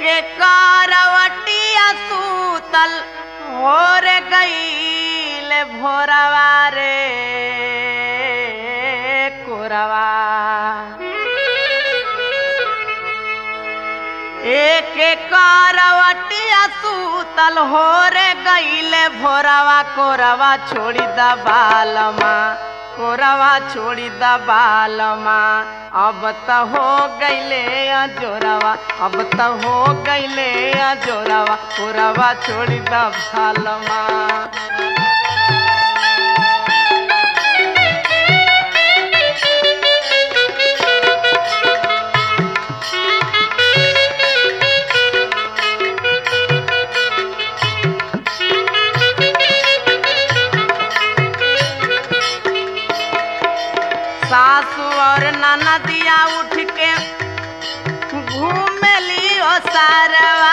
करवटिया सूतल भोर गईल भोरवा रे कोरवा एक करवटिया सूतल हो रे गईले भोरवा कोरवा छोड़ी द बालमा कोरवा छोड़ी द बालमा अब त हो गईले जोरवा अब त हो गईले जोरवा कोरवा छोड़ी द बालमा सासू और ननदिया उठ के घूमली ओ सारवा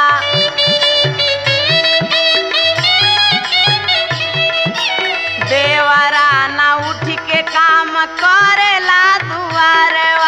देवरा ना उठ के काम करेला दुआरवा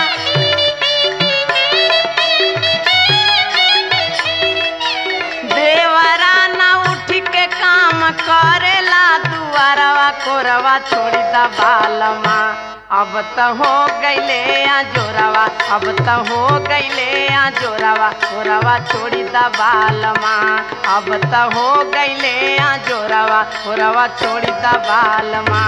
देवरा ना उठ के काम करेला दुआरवा कोरवा छोड़ी द बालमा अब त हो गईले आ जोरावा अब त हो गईले आ जोरावा कोरवा छोड़ी द बालमा अब त हो गईले आ जोरावा कोरवा छोड़ी द बालमा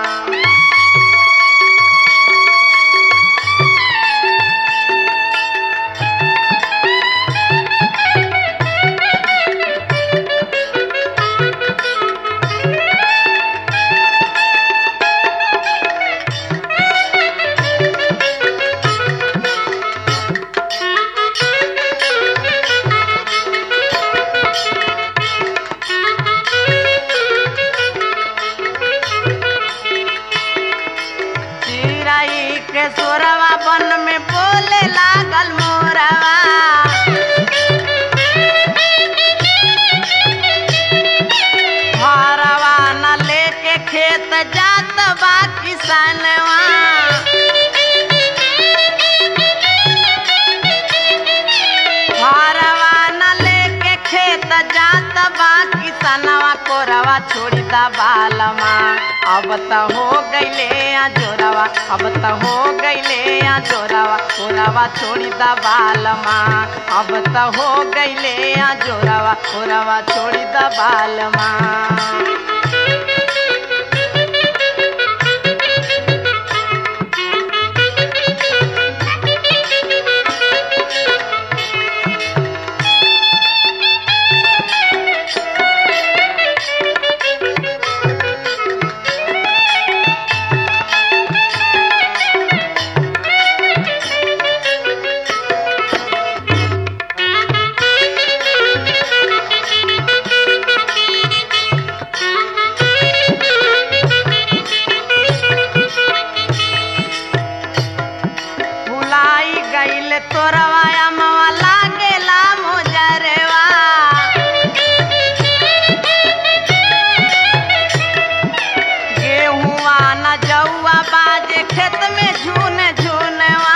चिराई के सोरवा बन में बोले लागल मोरवा हरवा न लेके खेत जात बा किसनवा हरवा न लेके खेत जात बा किसनवा कोरवा छोड़ी दा बालमा अब त हो गईले आ जोरावा अब त हो गईले आ जोरावा कोरवा छोड़ी दा बालमा अब त हो गईले आ जोरावा कोरवा छोड़ी दा बालमा भुलाई गईल तोरवा अमवा लागेला मोजरवा गेहुआ न जौआ बाजे खेत में झून झूनवा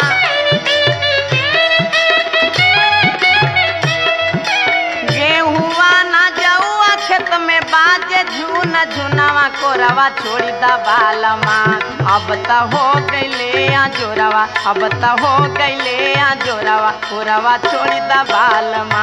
गेहुआ न जौआ खेत में बाजे झून झुनवा कोरवा छोड़ी द बालमा अब त हो गईले आ जोरावा अब त हो गईले आ जोरावा कोरवा छोड़ी द बालमा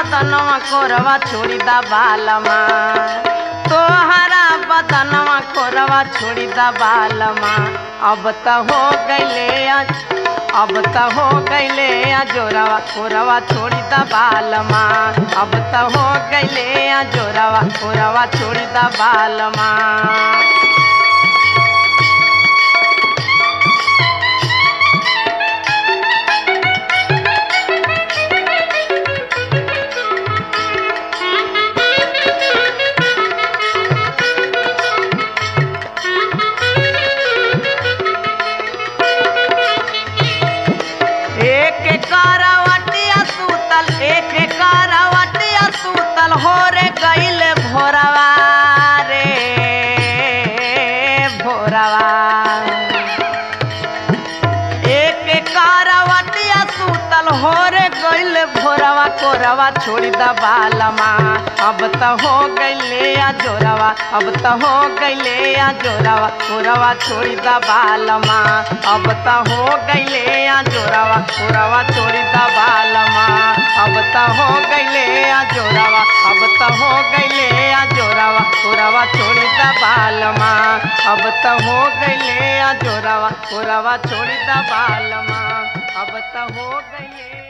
बदनवा कोरवा छोड़ी दा बालमा तोहरा बदनवा कोरवा छोड़ी दा बालमा अब त हो गईले अब त हो गईले जोरावा कोरवा छोड़ी दा बालमा अब त हो गईले जोरावा कोरवा छोड़ी दा बालमा एक करवटिया सूतल एक करवटिया सूतल हो रे गईल भोरवा रे भोरवा एक करवटिया सूतल हो रे गईल भोरवा कोरवा छोड़ी द बालमा अब त हो गईले आ जोरवा अब त हो गईले आ जोरवा कोरवा छोड़ी द बालमा अब त हो गईले आ जोरवा कोरवा छोड़ी द बालमा अब त हो गईले आ जोरवा अब त हो गईले आ जोरवा कोरवा छोड़ी द बालमा अब त हो गईले आ जोरवा कोरवा छोड़ी द बालमा अब त हो गईले